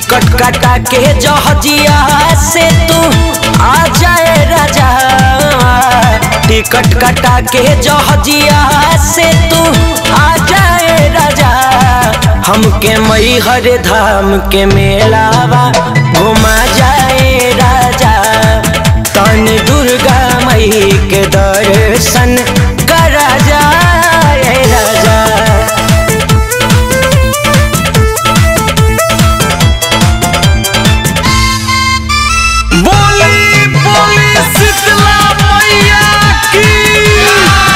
ticket कटा के जहजिया से तू आ जाए राजा टिकट कटा के जहजिया से तू आ जाए राजा हमके मई हर धाम के मेलावा घुमा जाए राजा तनी दुर्गा मई के दर्शन करा जाए राजा बोली बोली शीतला मैया की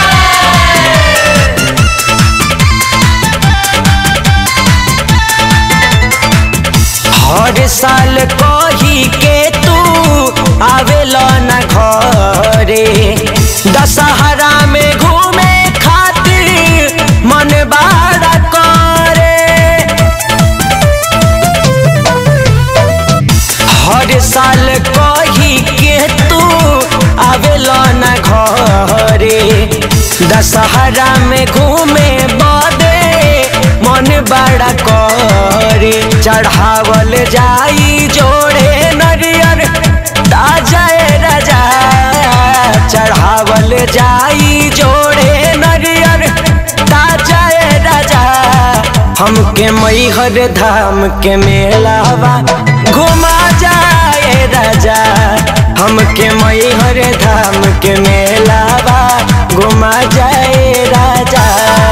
हर साल कही के तू आवेला न घरे दशहरा में घूमे खातिर मन बाड़ा करे हर साल कही के तू आवेला न घरे दशहरा में घूमे बदे मन बड़ा करे चढ़ावल जाई जोड़े नरियर ताजा राजा चढ़ावल जाई जोड़े नरियर ताजा राजा हमके मैहर धाम के मेलावा घुमा जाए राजा हमके मैहर धाम के मेलावा घुमा जाए राजा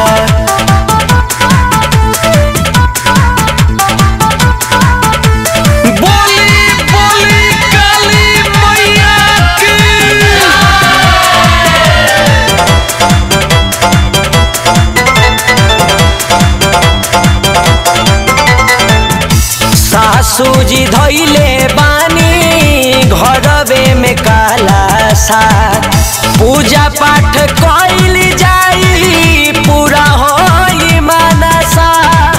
बोली बोली काली मैया की सासू जी धैले बानी घरवे में काला सा पूजा पाठ कैल जाई पूरा होई मनसा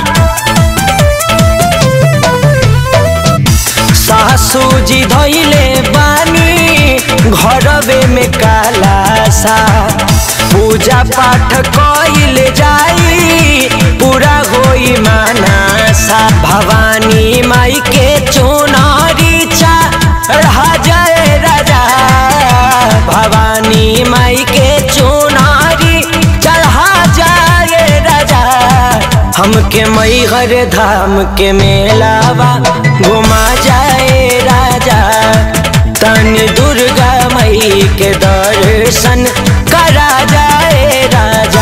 सासू जी धैले बानी घरवे में काला सा पूजा पाठ कैल जाई पूरा होई मानसा भवानी माई के चुनारी चढ़ा जाए राजा भवानी माई के चुनारी चढ़ा जाए राजा हमके मैहर धाम के मेलावा घुमा जाए राजा तनी दुर्गा मई के दर्शन करा जाए राजा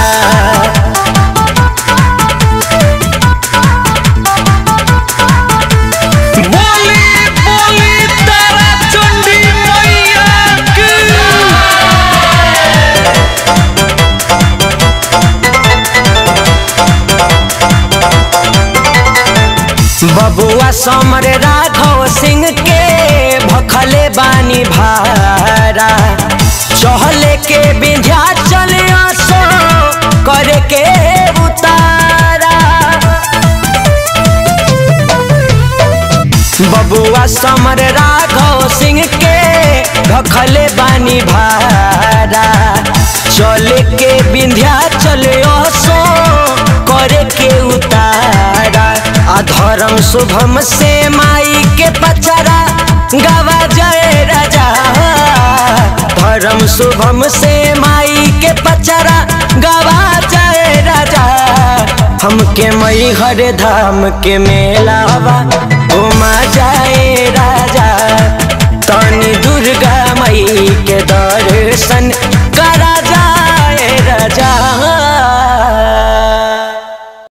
बोली बोली तारा चंडी मैया की बबुआ समर राघव सिंह के भखले बानी भारा चहले के विंध्या चले आसो करे के उतारा बबुआ समर राघव सिंह के भखले बानी भारा चले के विंध्या चले आसो करे के उतारा अधर्म शुभम से माई के पचरा गवा जय राजा धर्म शुभम से माई के पचरा गवा जय राजा हमके मई हर धाम के मेलावा घुमा जाए राजा